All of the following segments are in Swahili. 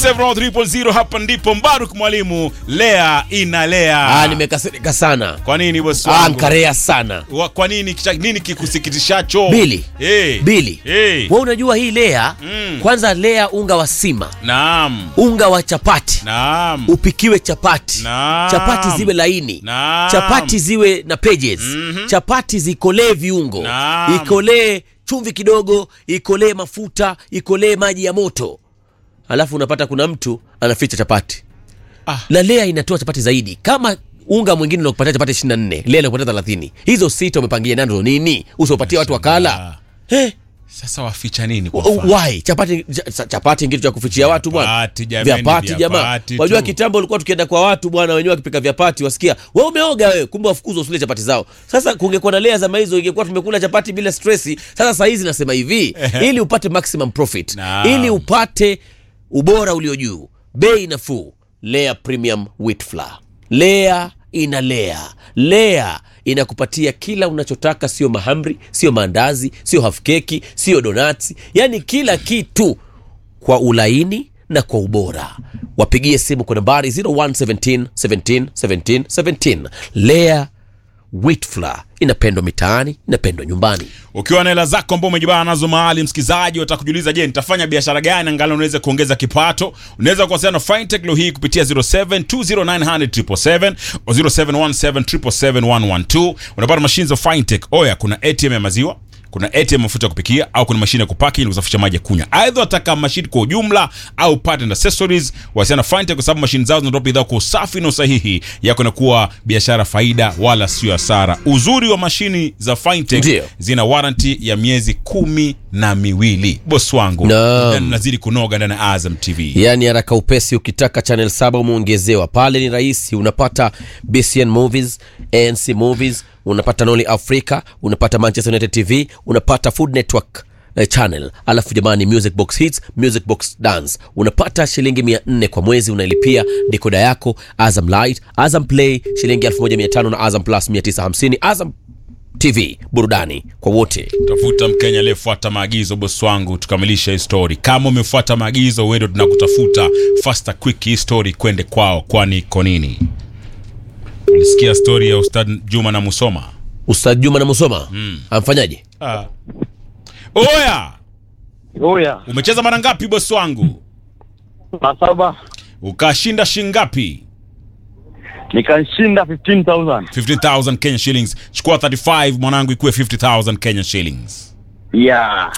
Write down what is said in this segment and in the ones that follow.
730 hapa ndipo Mbaruk mwalimu lea inalea. Ah, nimekasirika sana. Kwa nini bosi Ah, wangu? nkarea sana. Wa- Kwa nini kicha, nini kikusikitishacho? Bili. Eh. Bili. Eh. Wewe unajua hii lea, Mm. kwanza lea unga wa sima, Naam. unga wa chapati. Naam. Upikiwe chapati. Naam. Chapati ziwe laini. Naam. Chapati ziwe na pages. Mhm. Chapati zikolee viungo. Naam. Ikolee chumvi kidogo, ikolee mafuta, ikolee maji ya moto. Alafu unapata kuna mtu anaficha chapati. Ah. Na lea inatoa chapati zaidi. Kama unga mwingine unakupatia chapati 24, lea inakupatia 30. Hizo sita umepangia nando nini? Usiwapatie watu wakala. Eh, Sasa waficha nini kwa Oh, mfano? why chapati cha- chapati kitu cha kufichia watu bwana Vyapati, jameni, vyapati jamaa vyapati wajua tu. kitambo ulikuwa tukienda kwa watu bwana wenyewe wakipika vyapati wasikia wewe umeoga wewe kumbe wafukuzwa usile chapati zao sasa kungekuwa na lea zama hizo ingekuwa tumekula chapati bila stressi sasa saa hizi nasema hivi ili upate maximum profit Naam. ili upate ubora ulio juu bei nafuu lea premium wheat flour lea ina lea lea inakupatia kila unachotaka sio mahamri sio maandazi sio hafkeki sio donati yani kila kitu kwa ulaini na kwa ubora wapigie simu kwa nambari 0117 17 17 17 lea wheat flour inapendwa mitaani inapendwa nyumbani Ukiwa na hela zako ambao umejibana nazo mahali, msikizaji, watakujiuliza je, nitafanya biashara gani angalau unaweza kuongeza kipato? Unaweza kuwasiliana na Fintech leo hii kupitia 0720900777 au 0717771112. Unapata mashine za Fintech. Oya, kuna ATM ya maziwa kuna ATM mafuta ya kupikia au kuna mashine ya kupaki ili kusafisha maji ya kunywa. Aidha wataka mashine kwa ujumla au part and accessories, wasiana na Fintech kwa sababu mashine zao zinatoa bidhaa kwa usafi na usahihi yako na kuwa biashara faida wala sio hasara. Uzuri wa mashini za Fintech Ndio. zina warranty ya miezi kumi na miwili. Boss wangu Naam. na nazidi kunoga ndani ya Azam TV. yaani haraka upesi ukitaka channel saba umeongezewa pale ni rahisi unapata bcn movies anc movies unapata noli africa unapata manchester united tv unapata food network eh, channel alafu jamani music box hits music box dance unapata shilingi 400 kwa mwezi unailipia dikoda yako azam light azam play shilingi 1500 na azam plus 950 azam tv burudani kwa wote Tafuta Mkenya aliyefuata maagizo, boss wangu, tukamilisha hii story. Kama umefuata maagizo, wewe ndo tunakutafuta. Faster quick, hii story kwende kwao, kwani iko nini? Ulisikia story ya Ustad Juma na Musoma? ustad juma na musoma mm. amfanyaje Ah. Oya, Oya, umecheza mara ngapi boss wangu? na saba Ukashinda shingapi? nikashinda 15000 15000 Kenya shillings. Chukua 35 mwanangu, ikuwe 50000 Kenya shillings. yeah.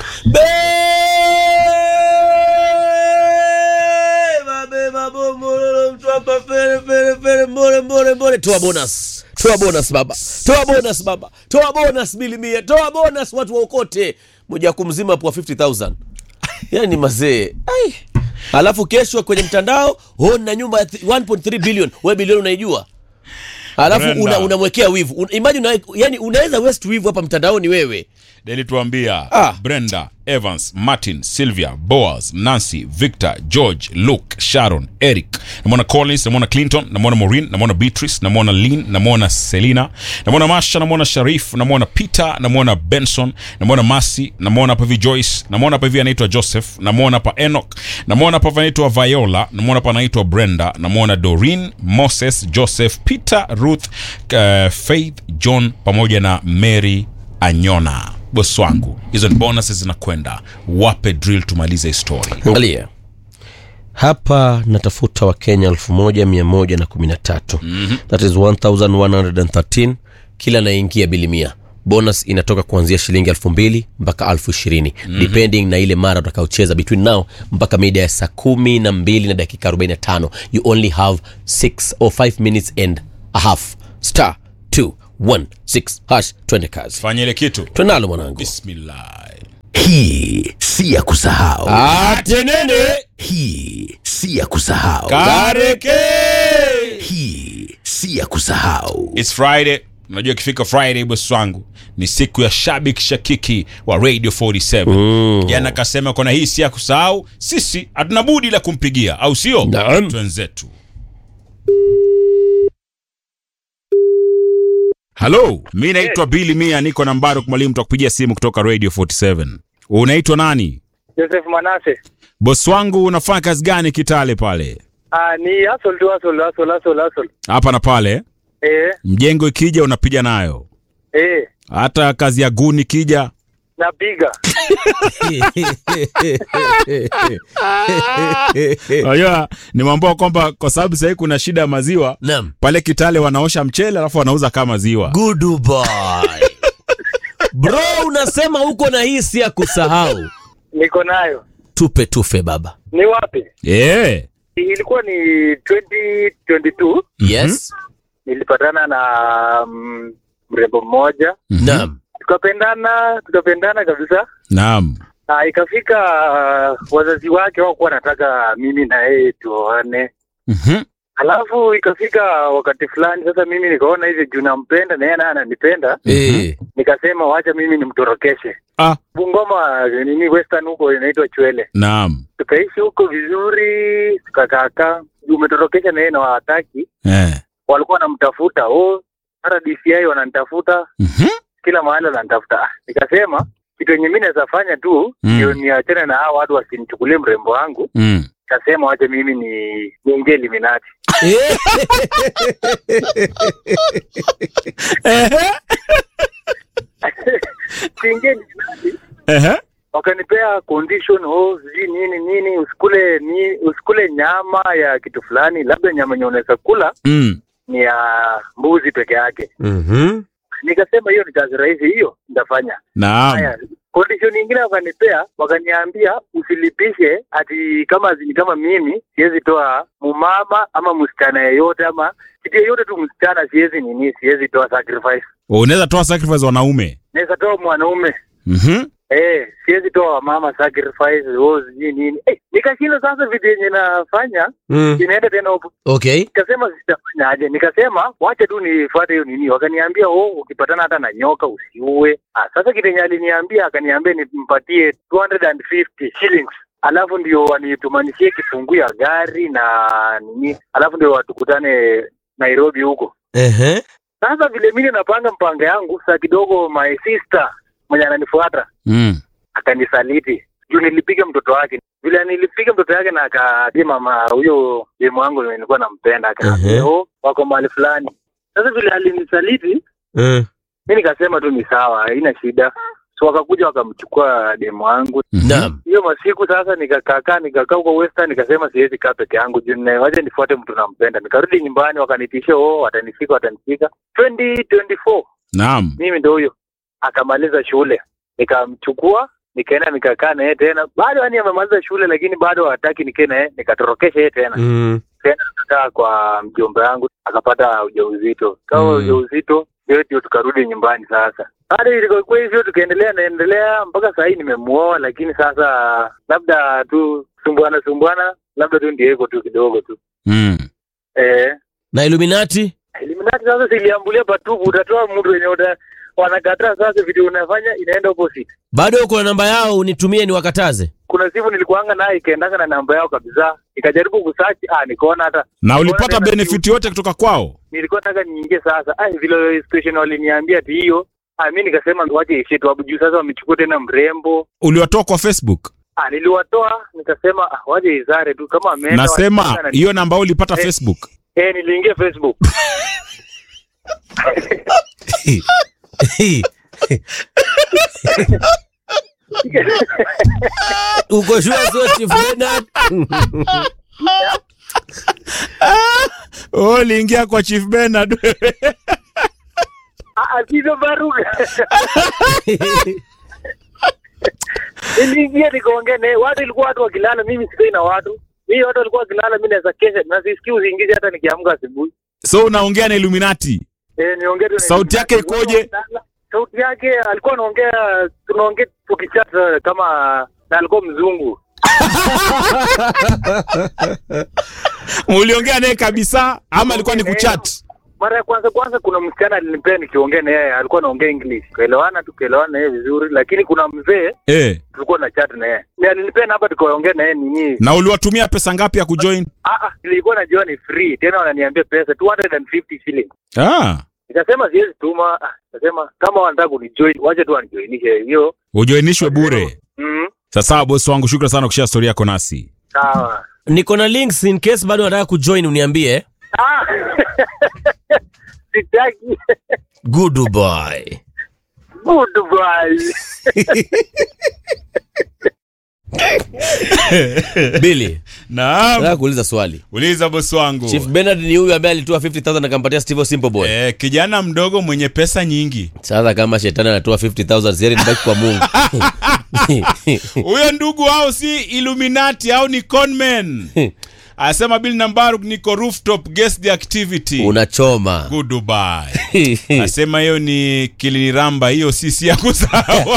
Beba, beba, bombololo, mtu hapa, fere, fere, fere, mbole, mbole, mbole. toa bonus toa bonus baba toa bonus baba toa bonus milimia toa bonus watu waokote moja kumzima kwa 50000 yani mazee Ai. alafu kesho kwenye mtandao oh, na nyumba ya th- 1.3 billion we bilioni unaijua alafu Brenda. una, unamwekea wivu Un, imagine una, yani unaweza west wivu hapa mtandaoni wewe Deli tuambia Ah. Brenda, Evans, Martin, Sylvia, Boaz, Nancy, Victor, George, Luke, Sharon, Eric. Namwona Collins, namwona Clinton, namwona Maureen, namwona Beatrice, namwona Lynn, namwona Selina, namwona Masha, namwona Sharif, namwona Peter, namwona Benson, namwona Masi, namwona hapa hivi Joyce, namwona hapa hivi anaitwa Joseph, namwona hapa Enoch, namwona hapa anaitwa Viola, namwona hapa anaitwa Brenda, namwona Doreen, Moses, Joseph, Peter, Ruth, uh, Faith, John pamoja na Mary Anyona. Bosi wangu, hizo ni bonuses zinakwenda. Wape drill tumalize hii story. angalia hapa natafuta wakenya 1113 mm-hmm. that is 1113 kila anaingia bilimia bonus inatoka kuanzia shilingi elfu mbili mpaka elfu ishirini mm-hmm. depending na ile mara utakaocheza between now mpaka mida ya saa kumi na mbili na dakika 45 you only have 6 or 5 minutes and a half star 216 hash twende kazi Fanya ile kitu. twenalo mwanangu Bismillah. Hii si ya kusahau. atenene Hii si ya kusahau. Kareke. Hii si ya kusahau. It's Friday. Unajua ikifika Friday bosi wangu ni siku ya shabik shakiki wa Radio 47. Mm. Jana akasema kona hii si ya kusahau, sisi hatuna budi la kumpigia, au sio? Naam. Twenzetu. Halo, mi naitwa Billy Mia, niko na Mbaruk Mwalimu, tutakupigia simu kutoka Radio 47. Unaitwa nani? Joseph Manase. Bosi wangu unafanya kazi gani Kitale pale? Ah, ni hustle tu hustle hustle hustle hustle. Hapa na pale. Eh, Mjengo ikija unapiga nayo. eh, Hata kazi ya guni ikija napiga. Unajua nimeambiwa kwamba kwa sababu sasa kuna shida ya maziwa Naam. pale Kitale wanaosha mchele alafu wanauza kama maziwa. Good boy. Bro, unasema uko na hisi ya kusahau. Niko nayo. Tupe tufe baba. Ni wapi? Eh. Ilikuwa ni 2022 Yes. nilipatana na mm, mrembo mmoja Naam. tukapendana tukapendana kabisa Naam. na ikafika uh, wazazi wake wakuwa wanataka mimi na yeye tuoane Mhm. alafu ikafika wakati fulani sasa mimi nikaona hivi juu nampenda na yeye naye ananipenda Eh. nikasema wacha mimi nimtorokeshe Ah, Bungoma nini western huko inaitwa Chwele naam. tukaishi huko vizuri tukakaakaa juu umetorokesha na yeye na hawataki Eh. walikuwa wanamtafuta oh hata DCI wananitafuta Mhm. kila mahali wananitafuta Ah, nikasema kitu yenye mi naweza fanya tu Mm. ndio niachane na hao watu wasinichukulie mrembo wangu Mm. nikasema wacha mimi ni niingie Illuminati Eh. Ehe. kiingia Illuminati Ehe. wakanipea condition oh sijui nini nini usikule ni usikule nyama ya kitu fulani labda nyama yenye unaweza kula Mm. ni ya mbuzi peke yake Mhm. nikasema hiyo ni kazi rahisi hiyo nitafanya Naam. haya condition nyingine wakanipea wakaniambia usilipishe ati kama ni kama mimi siwezi toa mumama ama msichana yeyote ama kitu yeyote tu msichana siwezi nini siwezi toa sacrifice Unaweza toa sacrifice wanaume. naweza toa mwanaume Mhm. Eh, siwezi toa mama sacrifice oh sijui nini eh, nikashinda sasa vitu yenye nafanya Mm. inaenda tena huko Okay. nikasema sitafanya aje nikasema wacha tu nifuate hiyo nini wakaniambia oh ukipatana hata na nyoka usiue ah, sasa kitu yenye aliniambia akaniambia nimpatie 250 shillings alafu ndio wanitumanishie kifunguu ya gari na nini alafu ndio watukutane Nairobi huko Ehe. sasa vile mimi napanga mpango yangu saa kidogo my sister mwenye ananifuata Mm. akanisaliti juu nilipiga mtoto wake vile nilipiga mtoto wake na akaambia mama huyo demu wangu nilikuwa nampenda akaambia Mhm. oh wako mahali fulani sasa vile alinisaliti Mm. mi nikasema tu ni sawa haina shida so wakakuja wakamchukua demu wangu Mhm. Naam. hiyo masiku sasa nikakakaa nikakaa huko western nikasema siwezi kaa peke yangu juu nina- wacha nifuate mtu nampenda nikarudi nyumbani wakanitisha oh watanifika watanifika 2024 Naam. mimi ndo huyo akamaliza shule nikamchukua nikaenda nikakaa naye tena bado yani amemaliza shule lakini bado hataki nikae naye nikatorokesha yeye tena Mm. tena nikakaa kwa mjomba yangu akapata ujauzito kama Mm. ujauzito ndio ndio tukarudi nyumbani sasa hadi ilikuwa hivyo tukaendelea naendelea mpaka saa hii nimemuoa lakini sasa labda tu sumbuana sumbuana labda tu ndio hivyo tu kidogo tu Mm. eh Na Illuminati? Illuminati sasa siliambulia patupu, utatoa mtu wenye uta wanakataa. Sasa video unafanya inaenda opposite. Bado uko na namba yao unitumie niwakataze. Kuna simu nilikuanga naye ikaendanga na namba yao kabisa, nikajaribu kusearch, ah, nikaona hata Na ulipata Nikaona tena benefit yote kutoka kwao? nilikuwa nataka niingie sasa. Ah, vile station waliniambia ati hiyo, ah, mimi nikasema wache ishie tu hapo juu. Sasa wamechukua tena mrembo, Uliwatoa kwa Facebook? ah, niliwatoa nikasema, ah, wache izare tu kama ameenda. Nasema wakienda na- hiyo namba ulipata Eh. Facebook. eh, niliingia Facebook uko sure sio Chief Bernard? Oh, uliingia kwa Chief Bernard. Ah, ah, Tito Baruga. Niliingia nikaongea naye, watu ilikuwa watu wakilala, mimi sikai na watu. Mimi watu walikuwa wakilala, mimi naweza kesha na sisikii usingizi hata nikiamka asubuhi. so unaongea na Illuminati. Eh, niongee tu na- Sauti yake ikoje? Sauti yake alikuwa anaongea, tunaongea tukichat kama na alikuwa mzungu. Uliongea naye kabisa ama alikuwa ni kuchat? Mara ya kwanza kwanza, kuna msichana alinipea nikiongea na yeye, alikuwa anaongea English, kaelewana tu, kaelewana na yeye vizuri, lakini kuna mzee Eh. tulikuwa na chat na yeye, Ni alinipea namba tukaongea na yeye nini Na uliwatumia pesa ngapi ya kujoin? Ah, ah, nilikuwa najua ni free tena wananiambia pesa 250 shillings. Ah, Nikasema siwezi tuma. Ah, Nikasema kama wanataka kunijoin wacha tu wanijoinishe hiyo. ujoinishwe bure. Mm. Sasa bosi wangu, shukran sana kushare story yako nasi. sawa niko na links in case bado nataka kujoin uniambie Ah! sitaki good boy good boy bili Naam, nataka kuuliza swali uliza bosi wangu. chief bernard ni huyu ambaye alitoa 50000 akampatia steve simple boy Eh, kijana mdogo mwenye pesa nyingi. sasa kama shetani anatoa 50000 sieri nibaki kwa mungu Huyo ndugu hao si Illuminati au ni conman. Asema Bill Nambaruk niko rooftop guess the activity. unachoma Good Dubai. Asema hiyo ni kiliniramba, hiyo sisi ya kusawa.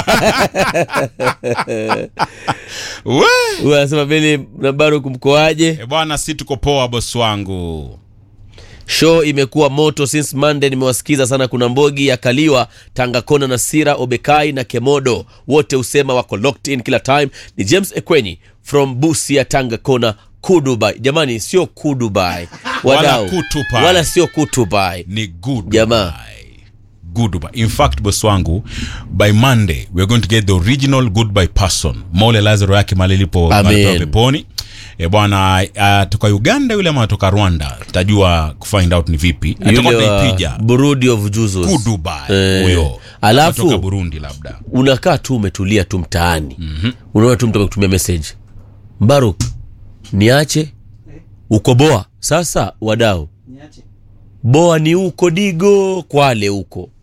We. huyu anasema bili nabaru kumkoaje E bwana, si tuko poa bosi wangu. show imekuwa moto since monday nimewasikiza sana kuna mbogi ya kaliwa tangakona na sira obekai na kemodo wote husema wako locked in kila time ni james ekwenyi from busia tangakona kudubai jamani sio kudubai Wala wadau Kutubai. wala sio kutubai Ni good Jamaa. Dubai. Good Dubai. In fact, boss wangu, by Monday we're going to get the original goodbye person. Mole Lazaro yake mali ilipo Amen. mahali pa peponi. E bwana, atoka Uganda yule ama atoka Rwanda, tajua kufind out ni vipi. Atakuwa yule wa tunaipiga. burudi of juzus Good Dubai. Eh, Huyo. alafu- Atoka Burundi labda. unakaa tu umetulia tu mtaani mm-hmm. unaona tu mtu amekutumia message mbaruk niache uko boa sasa wadau boa ni uko digo kwale huko